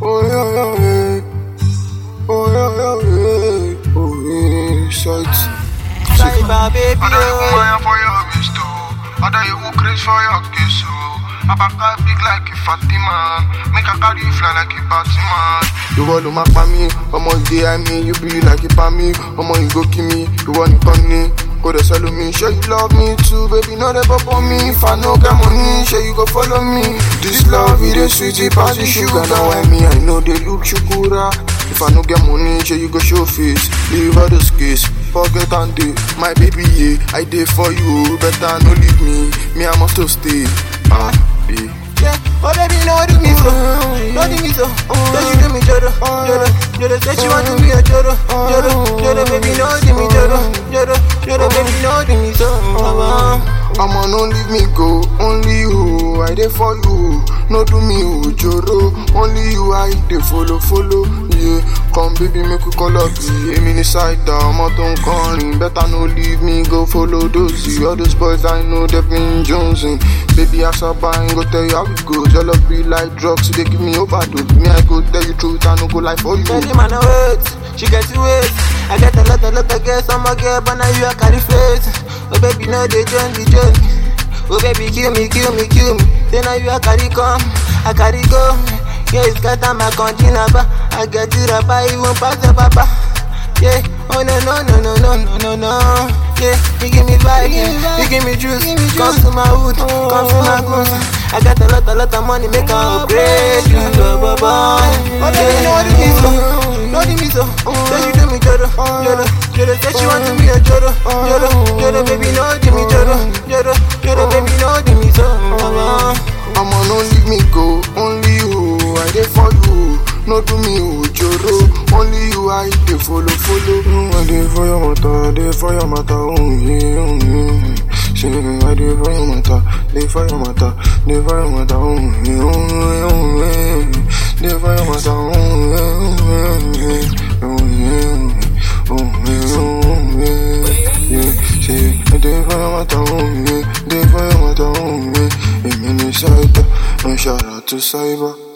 Oh yeah, yeah, yeah. Oh yeah, yeah, yeah. Oh yeah, shit. Cyber baby, Ada you oh. wire for your wrist, oh. Ada you who craze for your kiss, oh. Abaka big like a Fatima. Make a carry you fly like a Fatima. ìwọ ló máa pa mí ọmọ ìdè àmì you be like ipa mi ọmọ ìgò kí mi ìwọ nìkan ni kò dẹ̀ sẹ́lu mi ṣé you love me too baby no dey bọ́bọ́ mi if I no get money ṣé you go follow me this love e dey sweet e pass the sugar now I mean I no dey look shukura if I no get money ṣé you go show face leave all those case forget and dey my baby yeah I dey for you better no leave me me I must to stay ah yeah. Yeah, oh baby, no do me so, no do me so. Say she do me joro, joro, joro. Say she want to be a joro, joro, joro. Baby, no do me joro, joro, joro. Baby, no do me so. I'ma no leave me go, only you, I dey for you. No do me ojoro, only you I dey follow, follow. Yeah, come baby make we call up, èmi ní side ọmọ tó ń kọrin. Better no leave me go follow those, all those boys I know they been jonesing. Baby as I buy, go tell you how it goes. Your love be like drugs, they give me overdose. Me I go tell you truth, I no go lie for you. Baby, man, no wait, she get to wait. I get a lot, a lot of girls, I'm a girl, but now you a carry face. Oh baby, no they join the journey. Oh baby, kill me, kill me, kill me. Then now you a carry come, I carry go. Yeah, it's got time I continue, but I get it up, I even pass the papa. Yeah, oh no no no no no no no no. Yeah, you give me vibe, yeah. you give me juice. Come to my hood, come to my goose. I got a lot, a lot of money, make her upgrade you, blah blah blah. Oh baby, no do me so, no do me so. Say she do me joro, joro, joro. Say she want to be a joro, joro, joro. Baby, no do me joro, joro, joro. Baby, no do me so. I'ma no leave me go, only you, I dey for you. No do me ojoro, only you I dey follow, follow. Mm, I dey for your matter, I dey for your matter, oh yeah, oh yeah. Say I dey for your matter, dey for your matter, dey for your matter, oh yeah, oh yeah, oh yeah. Dey for your matter, oh yeah, oh yeah, oh yeah, oh yeah, oh yeah, yeah. Say I dey for your matter, oh yeah, dey for your matter, oh yeah. Èmi ní cyber, ń ṣàrà tó cyber.